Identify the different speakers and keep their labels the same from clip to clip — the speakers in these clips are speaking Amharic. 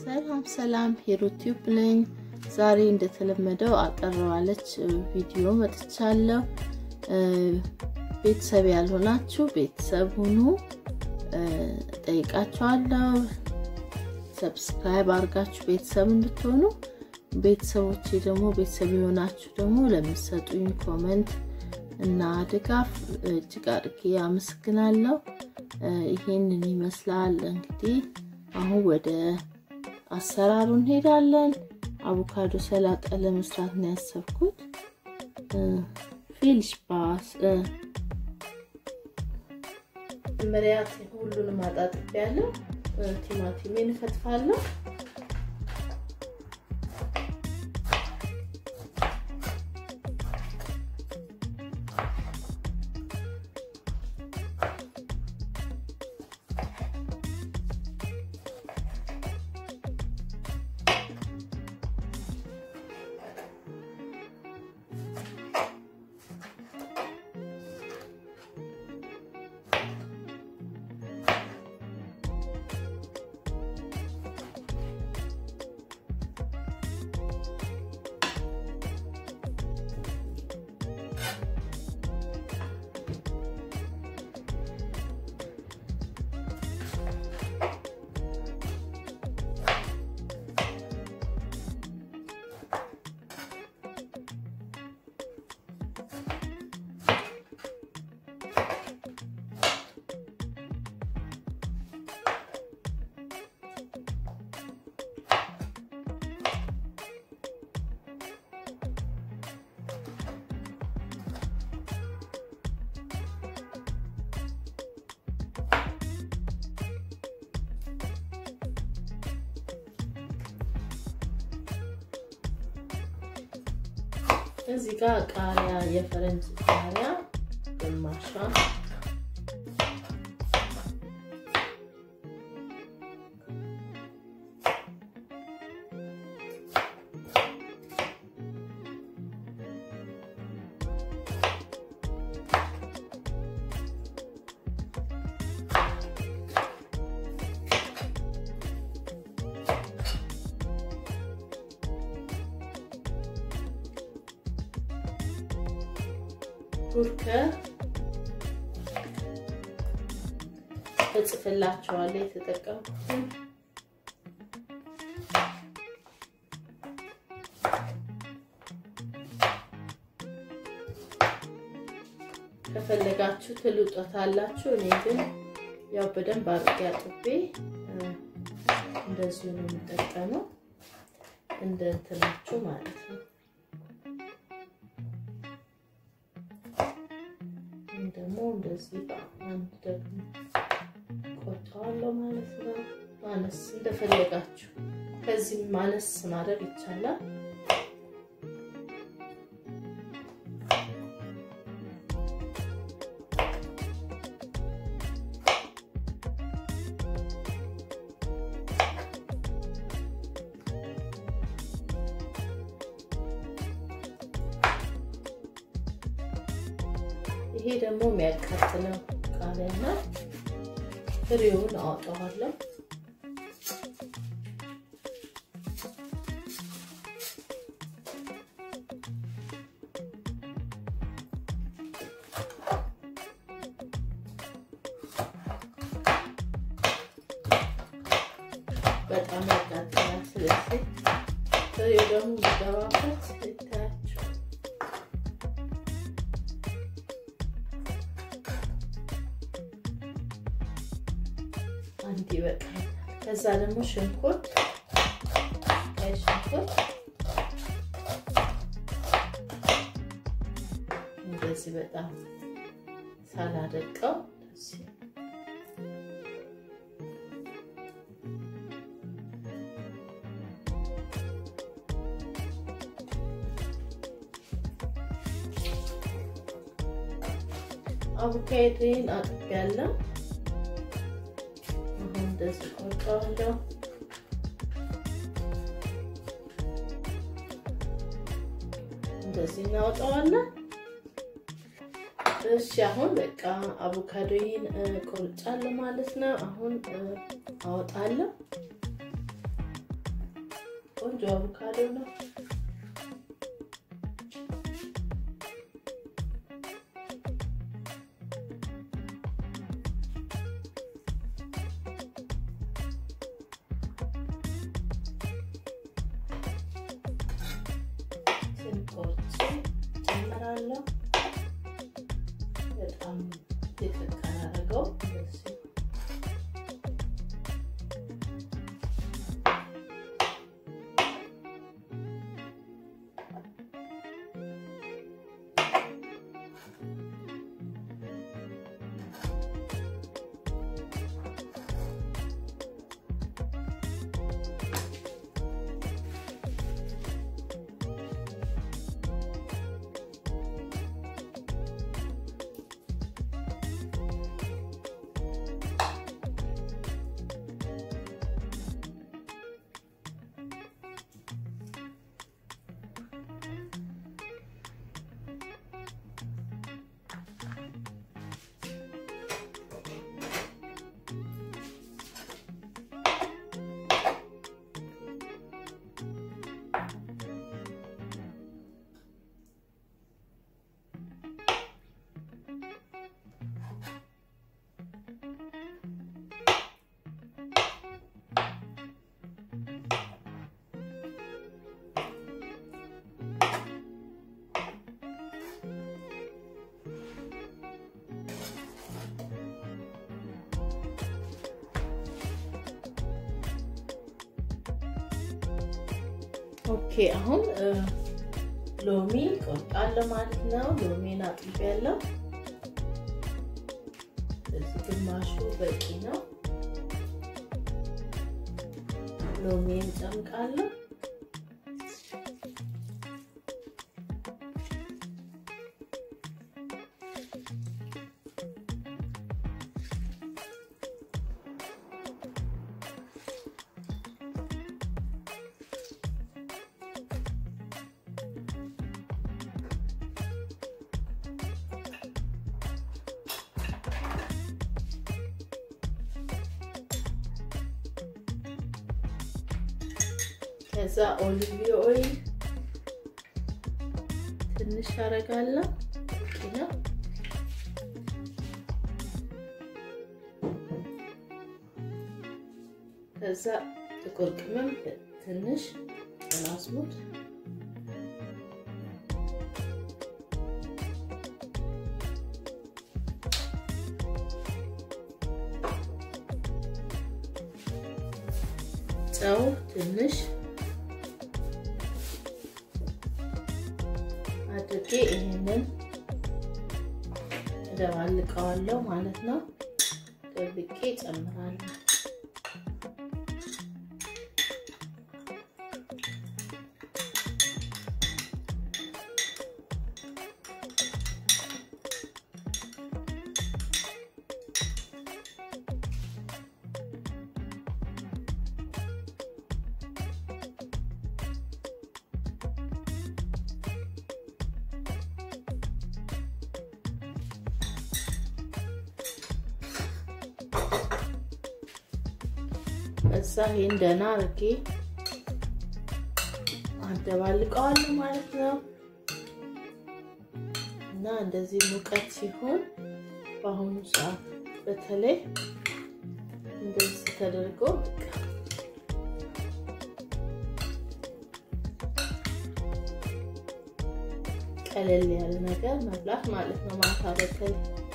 Speaker 1: ሰላም ሰላም፣ ሄሮት ቲዩብ ነኝ። ዛሬ እንደተለመደው አቀረባለች ቪዲዮ መጥቻለሁ። ቤተሰብ ያልሆናችሁ ቤተሰብ ሁኑ ጠይቃችኋለሁ። ሰብስክራይብ አድርጋችሁ ቤተሰብ እንድትሆኑ ቤተሰቦቼ ደግሞ ቤተሰብ የሆናችሁ ደግሞ ለምትሰጡኝ ኮመንት እና ድጋፍ እጅግ አድርጌ አመሰግናለሁ። ይሄንን ይመስላል እንግዲህ አሁን ወደ አሰራሩ እንሄዳለን። አቮካዶ ሰላጣ ለመስራት ነው ያሰብኩት። ፊልሽ ባስ መጀመሪያ ሁሉንም አጣጥቤያለሁ። ቲማቲሜን እከትፋለሁ። እዚህ ጋር ቃሪያ የፈረንጅ ቃሪያ ግማሿ ጉርከ እጽፍላችኋለሁ የተጠቀምኩትን ከፈለጋችሁ ትልጦታላችሁ። እኔ ግን ያው በደንብ አድርጌ አጥቤ እንደዚሁ ነው የምጠቀመው፣ እንደ እንትናችሁ ማለት ነው። ደግሞ እንደዚህ አንድ ደግሞ ቆርጠዋለሁ ማለት ነው። ማነስ እንደፈለጋችሁ ከዚህም ማነስ ማድረግ ይቻላል። ይሄ ደግሞ የሚያቃጥለው ቃሪያና ፍሬውን አወጣዋለሁ። በጣም ያቃጥላል። ስለዚህ ፍሬው ደግሞ የሚገባበት ይታያቸው አንድ ይበቃል። ከዛ ደግሞ ሽንኩርት ቀይ ሽንኩርት እንደዚህ በጣም ሳላደቀው አቮካዶን አጥቤያለሁ። እንደዚህ ቆርጠዋለሁ። እንደዚህ እናወጣዋለን። እሺ አሁን በቃ አቮካዶይን ቆርጫለሁ ማለት ነው። አሁን አወጣለሁ። ቆንጆ አቮካዶ ነው። ስንቆርጭ ጨምራለሁ። በጣም የተቀራረገው እንደዚህ ኦኬ አሁን ሎሚ ቆርጣለሁ ማለት ነው። ሎሚን አጥቤያለሁ። እዚህ ግማሹ በቂ ነው። ሎሚን ጨምቃለሁ። ከዛ ኦሊቭ ኦይል ትንሽ አረጋለሁ ነው። ከዛ ጥቁር ቅመም ትንሽ አዝሙድ ጨው ትንሽ አድርጌ ይህንን እደባልቀዋለሁ ማለት ነው። ደብቄ ጨምራለሁ። እዛ ይሄን ደህና አድርጌ አደባልቀዋለሁ ማለት ነው። እና እንደዚህ ሙቀት ሲሆን በአሁኑ ሰዓት በተለይ እንደዚህ ተደርጎ ቀለል ያለ ነገር መብላት ማለት ነው። ማታ በተለይ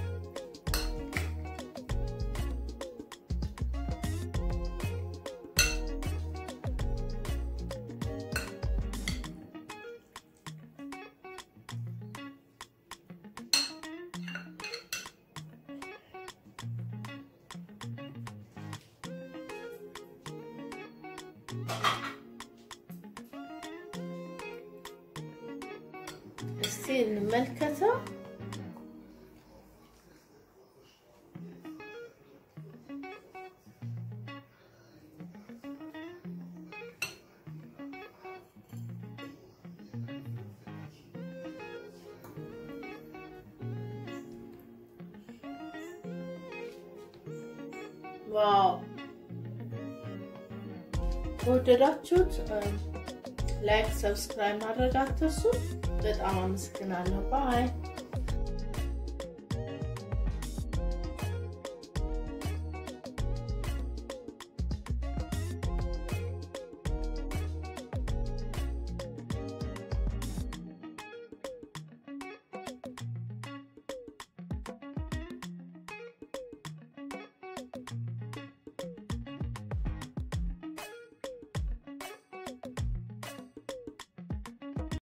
Speaker 1: እስቲ እንመልከተው። ዋው ከወደዳችሁት ላይክ፣ ሰብስክራይብ ማድረግ አትርሱ። በጣም አመሰግናለሁ። ባይ